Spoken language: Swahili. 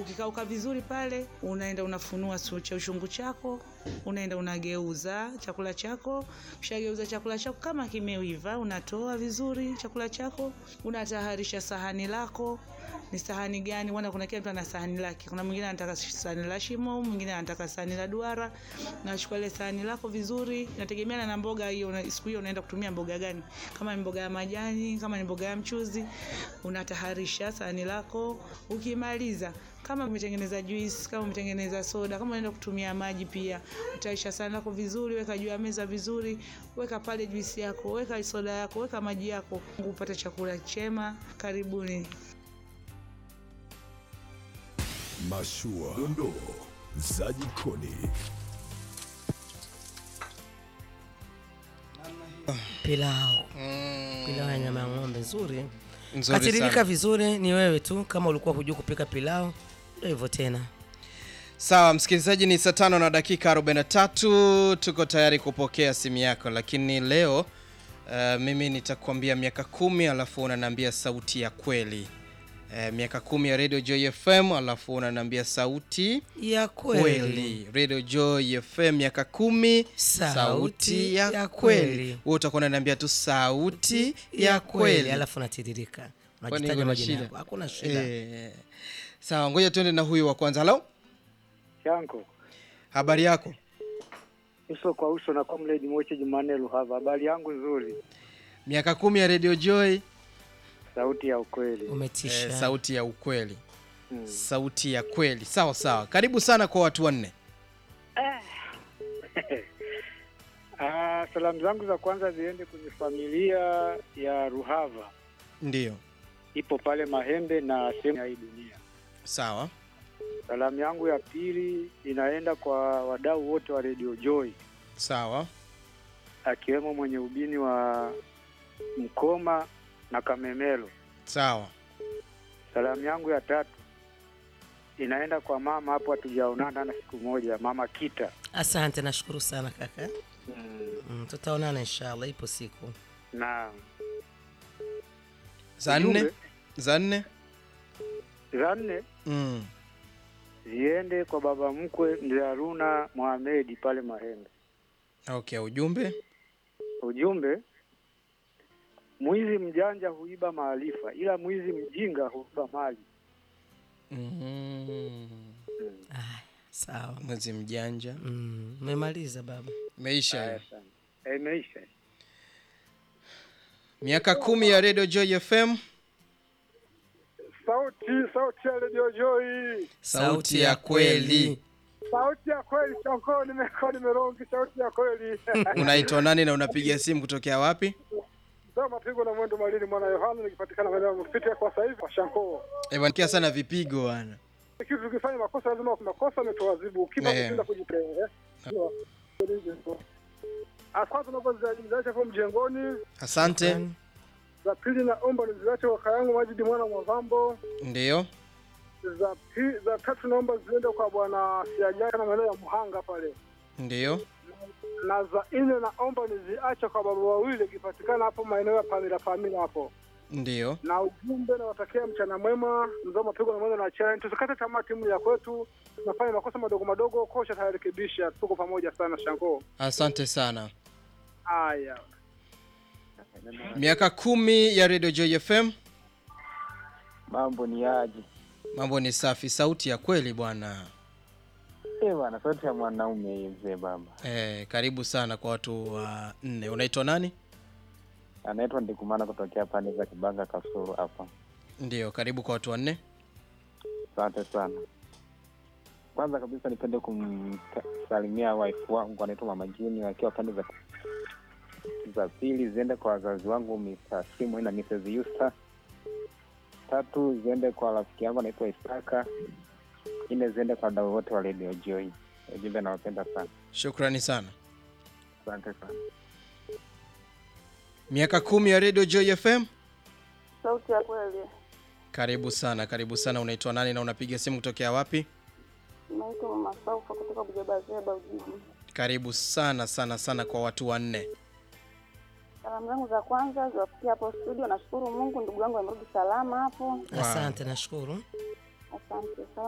Kukikauka vizuri pale, unaenda unafunua su- cha ushungu chako, unaenda unageuza chakula chako. Ushageuza chakula chako kama kimeiva, unatoa vizuri chakula chako, unatayarisha sahani lako. Ni sahani gani? Wana kuna kila mtu ana sahani lake. Kuna mwingine anataka sahani la shimo, mwingine anataka sahani la duara. Unachukua ile sahani lako vizuri, inategemeana na mboga hiyo, una- siku hiyo unaenda kutumia mboga gani. Kama ni mboga ya majani, kama ni mboga ya mchuzi, unataharisha sahani lako. Ukimaliza, kama umetengeneza juice, kama umetengeneza soda, kama unaenda kutumia maji pia, utaisha sahani lako vizuri, weka juu ya meza vizuri, weka pale juice yako, weka soda yako, weka maji yako, upate chakula chema. Karibuni. Mashua, dondoo za jikoni. Pilau. Pilau ya nyama ya ng'ombe nzuri. Nzuri Katiririka sana. vizuri ni wewe tu kama ulikuwa hujui kupika pilau. Ndio hivyo tena. Sawa msikilizaji, ni saa tano na dakika 43. Tuko tayari kupokea simu yako, lakini leo uh, mimi nitakwambia miaka kumi alafu unaniambia sauti ya kweli. Uh, miaka kumi ya Radio Joy FM alafu unaniambia sauti Ya kweli. kweli. Radio Joy FM miaka kumi, Sauti ya kweli. Wewe utakuwa unaniambia tu sauti ya kweli. Alafu natiririka. Kwani Unajitaja kuna majina shida? yako. Hakuna shida. Eh, sawa, ngoja tuende na huyu wa kwanza. Halo, Shanko habari yako? uso kwa uso na comrade Moche Jumanne Luhava. Habari yangu nzuri, Miaka kumi ya Radio Joy. sauti ya ukweli. Umetisha. Eh, sauti ya ukweli Hmm. sauti ya kweli sawa sawa karibu sana kwa watu wanne Ah, salamu zangu za kwanza ziende kwenye familia ya Ruhava, ndio ipo pale Mahembe na sehemu ya hii dunia. sawa Salamu yangu ya pili inaenda kwa wadau wote wa Radio Joy, sawa akiwemo mwenye ubini wa Mkoma na Kamemelo. sawa Salamu yangu ya tatu inaenda kwa mama hapo, hatujaonana na siku moja, mama Kita. Asante, nashukuru sana kaka. Mm, tutaonana inshallah, ipo siku. na za nne Ujumbe. za nne za nne mm. ziende kwa baba mkwe mzee Haruna Mohamedi pale Mahembe. okay ujumbe Ujumbe, mwizi mjanja huiba maarifa, ila mwizi mjinga huiba mali. mm. Aya, sawa. mwezi mjanja Mm, umemaliza baba. meisha Haya sana. Eh, Imeisha. miaka kumi ya Radio Joy FM Sauti sauti ya Radio Joy, sauti ya kweli sauti ya kweli. Shanko, nimekuwa nimerongi, sauti ya kweli. unaitwa nani na unapiga simu kutokea wapi Ndio mapigo na mwendo malini, mwana Yohana, nikipatikana maeneo ya Mfiti kwa sasa hivi kwa Shanko. evankia sana vipigo bwana kitu tukifanya makosa lazima makosa ametuadhibu ukipa Eh. kushinda kujipenda kwanza naomba ziache hapo mjengoni asante za pili naomba niziache waka yangu majidi mwana mwavambo ndio za pi, za tatu naomba ziende kwa bwana siajaka na maeneo ya muhanga pale ndio na za nne naomba niziache kwa baba wawili ikipatikana hapo maeneo ya pamila pamila hapo ndio na ujumbe nawatakia mchana mwema mzao mapigo na mwendo na chana tusikate tamaa timu ya kwetu tunafanya makosa madogo madogo kocha tayarekebisha tuko pamoja sana shango asante sana haya miaka kumi ya Radio Joy FM Mambo ni aje? mambo ni safi sauti ya kweli bwana Eh bwana, sauti ya mwanaume hii mzee baba. eh, karibu sana kwa watu wa nne unaitwa nani Anaitwa Ndikumana kutokea pande za Kibanga Kasuru hapa. ndio karibu kwa watu wa nne Asante sana. Kwanza kabisa nipende kumsalimia wife wangu anaitwa Mama Juni wakiwa pande za za pili ziende kwa wazazi wangu Mr. Simon na Mrs. Yusta. Tatu ziende kwa rafiki yangu anaitwa Isaka. Nne ziende kwa wadau wote wa Radio Joy. Ujumbe nawapenda sana. shukrani sana Asante sana. miaka kumi ya Radio Joy FM Sauti ya kweli. karibu sana karibu sana unaitwa nani na unapiga simu kutokea wapi Naitwa Mama Saufa kutoka Bujabazeba Ujiji. karibu sana sana sana kwa watu wanne Salamu zangu za kwanza ziwafikia hapo studio. Nashukuru Mungu ndugu yangu amerudi salama hapo. Asante, nashukuru. Asante sana.